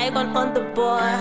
Megan on the board.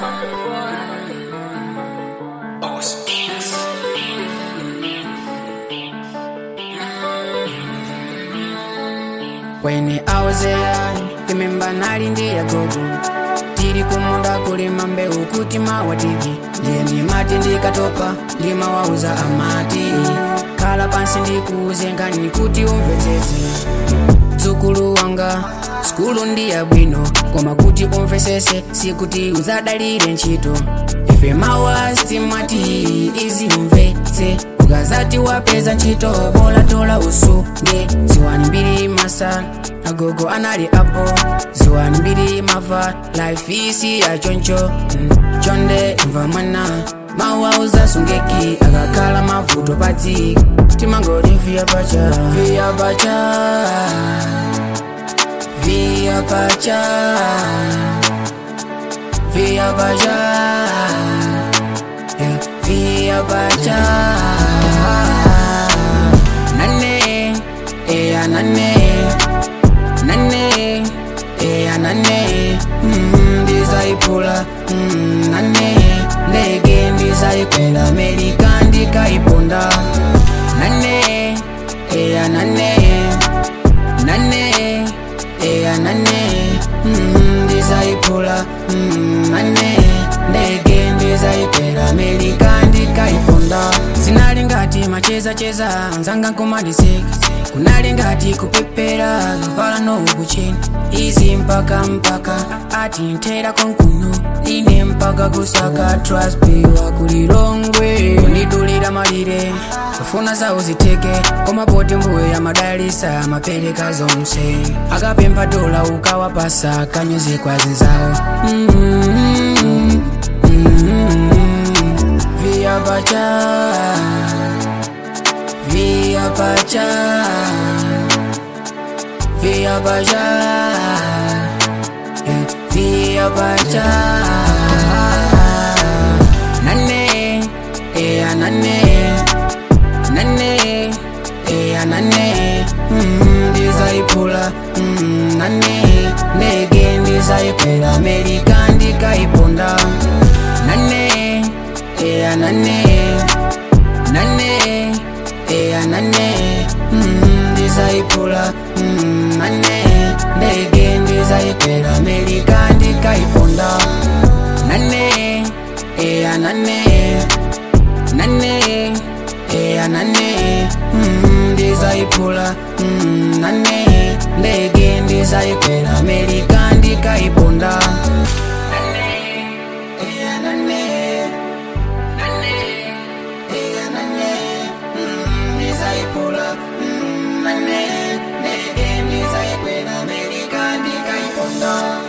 When I was there, remember nali ndiye gogo tiri kumunda kulima mbeu kuti mawatiki ndiye ndimati ndikatopa ndimawauza amati khala pansi ndikuuze ngani kuti umvetsetse dzukulu wanga skulu ndiya bwino koma kuti umvesese sikuti uzadalire ntchito ife mawasti mwati izimvetse ukazati wapeza ntchito bola tola usunge ziwani mbiri masa agogo anali apo ziwani mbiri mava life isi ya choncho mm, chonde imva mwana mawauza sungeki akakhala mavuto padzi timangoti viya pacha viya pacha viya pacha viya pacha yeah, viya pacha nane eya nane nane eya nane mm, ndizayiphula mm, nane ndege ndizayikwela amerika ndikayiponda nane eya nane nane eya nane mm, ndizayiphula mm, nane ndege ndizayikwela amerika ndikayiponda zinali ngati macheza cheza nzanga nkomandiseka kunali ngati kupepera kavala nokuchena izi mpaka mpaka ati ntera konkuno ine mpaka kusaka traspiwa kulilongwe kundidulira malire kufuna zawo ziteke koma poti mbuye amadalisa amapereka zonse akapempha dola ukawapasa kanyoze kwa zinzawo mm-hmm. Mm-hmm. via pacha via pacha via pacha yeah, via pacha nane eya nane nane eya nane mm, ndizayiphula mm, nane ndege ndizayikwela amerika ndikayiponda nane eya nane nane eya nane mm, ndizayiphula mm, nane ndege ndizayikwela amerika ndikayiponda nane eya nane nane eya nane mm, ndizayiphula mm, nane ndege ndizayikwela amerika ndikayiponda nane eya nane nane eya nane mm, ndizayiphula mm, nane ndege ndizayikwela amerika ndikayiponda